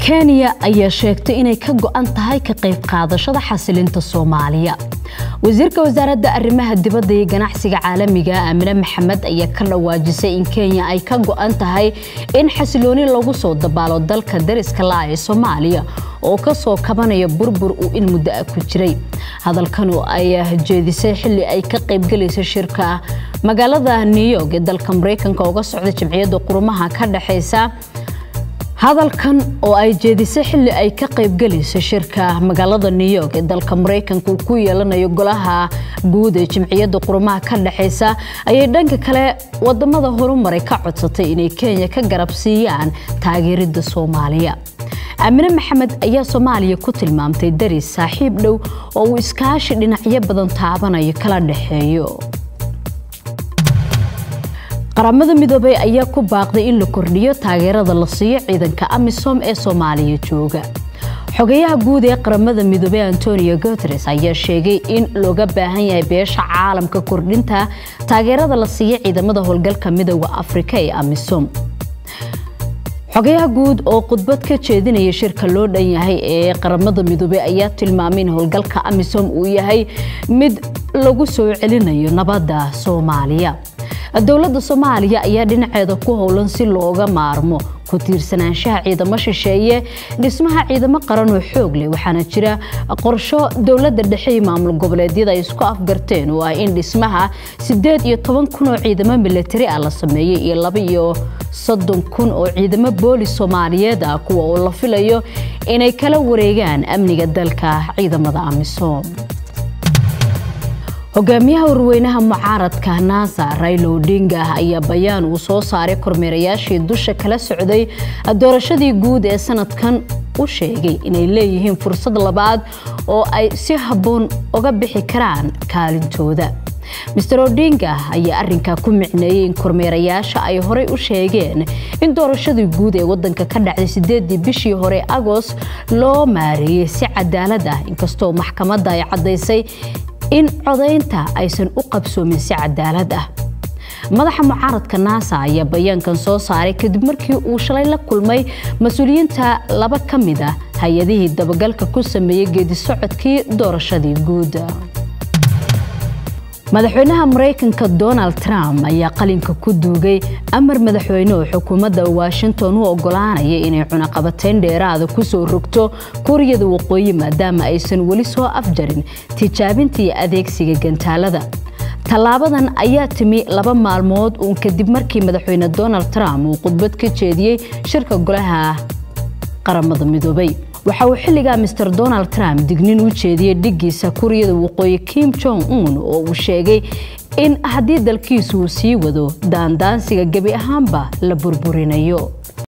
kenya ayaa sheegtay inay ka go-an tahay ka qayb qaadashada xasilinta soomaaliya wasiirka wasaaradda arrimaha dibadda iyo ganacsiga caalamiga aamine maxamed ayaa ka dhawaajisay in kenya ay ka go-an tahay in xasilooni lagu soo dabaalo dalka dariska la ee soomaaliya oo kasoo kabanaya burbur uu in muddo ah ku jiray hadalkanu ayaa jeedisay xili ay ka qaybgalaysa shirka magaalada new york ee dalka mareykanka uga socda jamciyadda qurumaha ka dhexeysa hadalkan oo ay jeedisay xili ay ka qaybgalayso shirka magaalada new york ee dalka mareykanka uu ku yeelanayo golaha guud ee jamciyadda qurumaha ka dhexeysa ayay dhanka kale wadamada horumaray ka codsatay inay kenya ka garab siiyaan taageerida soomaaliya aamine maxamed ayaa soomaaliya ku tilmaamtay daris saaxiib dhow oo uu iskaashi dhinacyo badan taabanayo kala dhexeeyo qaramada midoobey ayaa ku baaqday in la kordhiyo taageerada la siiyo ciidanka amisom ee soomaaliya jooga xogayaha guud ee qaramada midoobey antonio guteres ayaa sheegay in looga baahan yahay beesha caalamka kordhinta taageerada la siiyo ciidamada howlgalka midooda afrika ee amisom xogayaha guud oo khudbad ka jeedinaya shirka loo dhan yahay ee qaramada midoobey ayaa tilmaamay in howlgalka amisom uu yahay mid lagu soo celinayo nabadda soomaaliya dowladda soomaaliya ayaa dhinaceeda ku howlan si looga maarmo ku tiirsanaanshaha ciidamo shisheeye dhismaha ciidamo qaran oo xoog leh waxaana jira qorsho dowladda dhexe iyo maamul goboleedyada ay isku afgarteen oo ah in dhismaha sideed iyo toban kun oo ciidamo milatari ah la sameeyey iyo laba iyo soddon kun oo ciidamo boolis soomaaliyeed ah kuwa oo la filayo inay kala wareegaan amniga dalka ciidamada amisom hogaamiyaha warweynaha mucaaradka naasa raylo odinga ayaa bayaan uu soo saaray kormeerayaashii dusha kala socday doorashadii guud ee sanadkan u sheegay inay leeyihiin fursad labaad oo ay si habboon uga bixi karaan kaalintooda master odinga ayaa arinkaa ku micneeyey in kormeerayaasha ay horey u sheegeen in doorashadii guud ee wadanka ka dhacday sideedii bishii hore agost loo maareeyey si cadaalad ah inkastoo maxkamadda ay caddaysay in codaynta aysan u qabsoomin si cadaalad ah madaxa mucaaradka naasa ayaa bayaankan soo saaray kadib markii uu shalay la kulmay mas-uuliyiinta laba ka mid ah hay-adihii dabagalka ku sameeyey geedi socodkii doorashadii guud madaxweynaha maraykanka donald trump ayaa qalinka ku duugay amar madaxweyne oo xukuumadda washington u ogolaanaya inay cunaqabateyn dheeraada kusoo rogto kuuriyada waqooyi maadaama aysan weli soo afjarin tijaabinta iyo adeegsiga gantaalada tallaabadan ayaa timi laba maalmood uun kadib markii madaxweyne donald trump uu khudbad ka jeediyey shirka golaha qaramada midoobay waxa uu xilligaa master donald trump dignin u jeediyey dhiggiisa kuuriyada waqooyi kim jong un oo uu sheegay in haddii dalkiisu uu sii wado daandaansiga gebi ahaanba la burburinayo